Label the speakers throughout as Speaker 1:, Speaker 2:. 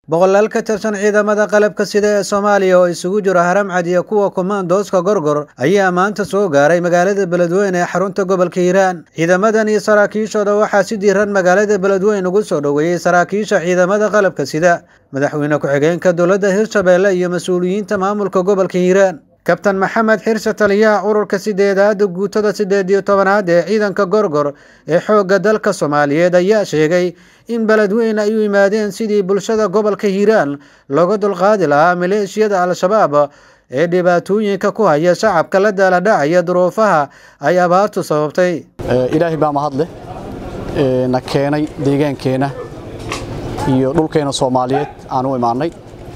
Speaker 1: boqolaal ka tirsan ciidamada qalabka sida ee soomaaliya oo isugu jiro haramcad iyo kuwa kumaandooska gorgor ayaa maanta soo gaaray magaalada beledweyne ee xarunta gobolka hiiraan ciidamadan iyo saraakiishooda waxaa si diiran magaalada beledweyne ugu soo dhoweeyey saraakiisha ciidamada qalabka sida madaxweyne ku-xigeenka dowladda hirshabeelle iyo mas-uuliyiinta maamulka gobolka hiiraan kabtan maxamed xirse taliyaha ururka sideedaada guutada siddeed iyo tobanaad ee ciidanka gorgor ee xoogga dalka soomaaliyeed ayaa sheegay in beledweyne ay u yimaadeen sidii bulshada gobolka hiiraan looga dulqaadi lahaa maleeshiyada al-shabaab ee dhibaatooyinka ku haya shacabka la daaladhacaya duruufaha ay abaartu sababtay
Speaker 2: ilaahay baa mahadleh na keenay deegaankeenna iyo dhulkeena soomaaliyeed aan u imaannay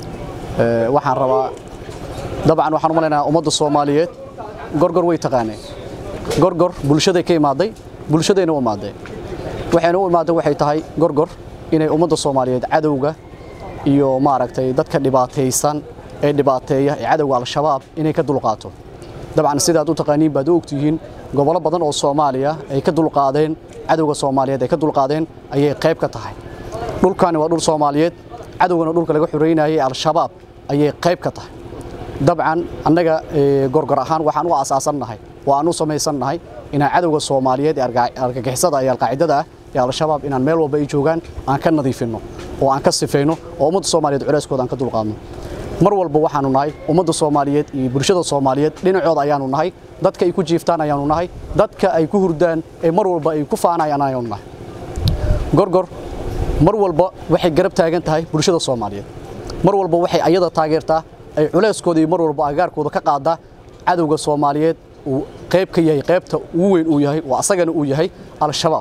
Speaker 2: waxaan rabaa dabcan waxaan u malaynayaa ummadda soomaaliyeed gorgor way taqaaneen gorgor bulshaday ka imaaday bulshadayna u imaadeen waxayna u imaadeen waxay tahay gorgor inay ummadda soomaaliyeed cadowga iyo maaragtay dadka dhibaataysan ee dhibaateeya ee cadowga al-shabaab inay ka dulqaato dabcan sidaad u taqaaniin baad u ogtihiin gobollo badan oo soomaaliya ay ka dulqaadeen cadowga soomaaliyeed ay ka dulqaadeen ayay qayb ka tahay dhulkani waa dhul soomaaliyeed cadowgana dhulka laga xoreynayay al-shabaab ayay qayb ka tahay dabcan annaga gorgor ahaan waxaan u asaasannahay oo aan u samaysannahay inaan cadowga soomaaliyeed ee argagixisada iyo alqaacidada ah ee al-shabaab inaan meel walba ay joogaan aan ka nadiifinno oo aan ka sifayno oo ummadda soomaaliyeed culeyskooda aan ka dulqaadno mar walba waxaanu nahay ummadda soomaaliyeed iyo bulshada soomaaliyeed dhinacooda ayaanu nahay dadka ay ku jiiftaan ayaanu nahay dadka ay ku hurdaan ee mar walba ay ku faanayaan ayaanu nahay gorgor mar walba waxay garab taagan tahay bulshada soomaaliyeed mar walba waxay ayada taageertaa ay culeyskooda iyo mar walba agaarkooda ka qaadaa cadowga soomaaliyeed uu qayb ka yahay qaybta ugu weyn uu yahay oo asagana uu yahay al-shabaab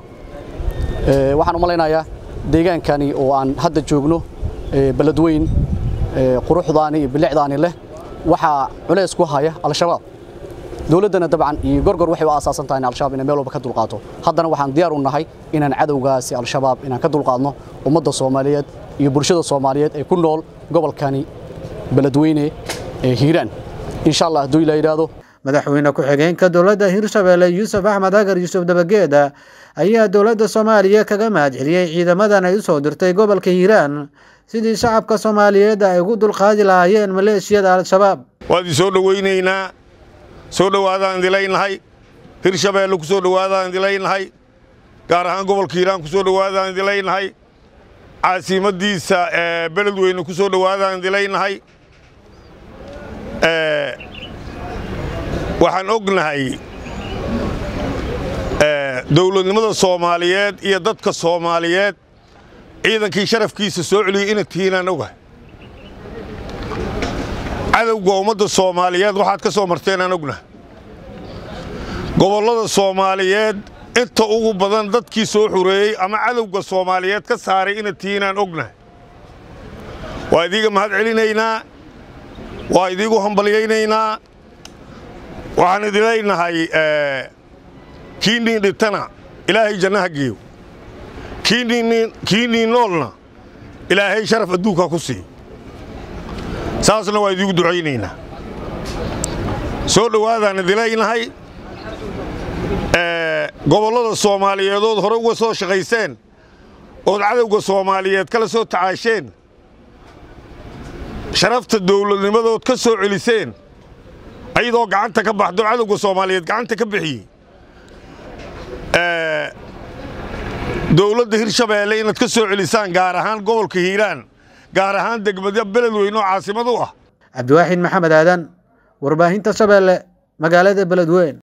Speaker 2: waxaan u malaynayaa deegaankani oo aan hadda joogno beledweyn quruxdaani iyo bilicdaani leh waxaa culeys ku haya al-shabaab dowladdana dabcan iyo gorgor waxay u asaasan tahay in al-shabaab inay meel walba ka dulqaato haddana waxaan diyaar u nahay inaan cadowgaasi al-shabaab inaan ka dulqaadno ummadda soomaaliyeed iyo bulshada soomaaliyeed ee ku nool gobolkani beledweyne ee hiiraan insha allah hadduu ilaa yidhaahdo
Speaker 1: madaxweyne ku-xigeenka dowladda hirshabeelle yuusuf axmed agar yuusuf dabageeda ayaa dowladda soomaaliya kaga mahad celiyey ciidamadan ay u soo dirtay gobolka hiiraan sidii shacabka soomaaliyeed ay ugu dulqaadi lahaayeen maleeshiyada al-shabaab
Speaker 3: waad i soo dhowaynaynaa soo dhowaadaan idilaynahay hirshabeelle ku soo dhowaadaan idilaynahay gaar ahaan gobolka hiiraan ku soo dhowaadaan idilaynahay caasimadiisa ee beledweyne ku soo dhowaadaan idilaynahay waxaan ognahay dowladnimada soomaaliyeed iyo dadka soomaaliyeed ciidankii sharafkiisa soo celiyey ina tihiinaan ogahay cadowga ummadda soomaaliyeed waxaad ka soo marteenaan ognahay gobollada soomaaliyeed inta ugu badan dadkii soo xureeyey ama cadowga soomaaliyeed ka saaray ina tihiinaan ognahay waa idiiga mahad celinaynaa waa idiigu hambalyaynaynaa waxaan idinlaynahay kii niin dhintana ilaahay jannaha geeyo kii niin noolna ilaahay sharaf adduunka ku siiyo saasna waa idiigu ducaynaynaa soo dhowaadaan idilaynahay gobollada soomaaliyeedood hore uga soo shaqayseen ood cadowga soomaaliyeed kala soo tacaasheen sharafta dawladnimadood ka soo celiseen ayadoo gacanta ka baxdo cadowga soomaaliyeed gacanta ka bixiyey dowladda hirshabeelle inaad ka soo celisaan gaar ahaan gobolka hiiraan gaar ahaan degmada beledweyne oo caasimad u ah
Speaker 1: cabdiwaaxid maxamed aadan warbaahinta shabeelle magaalada beledweyn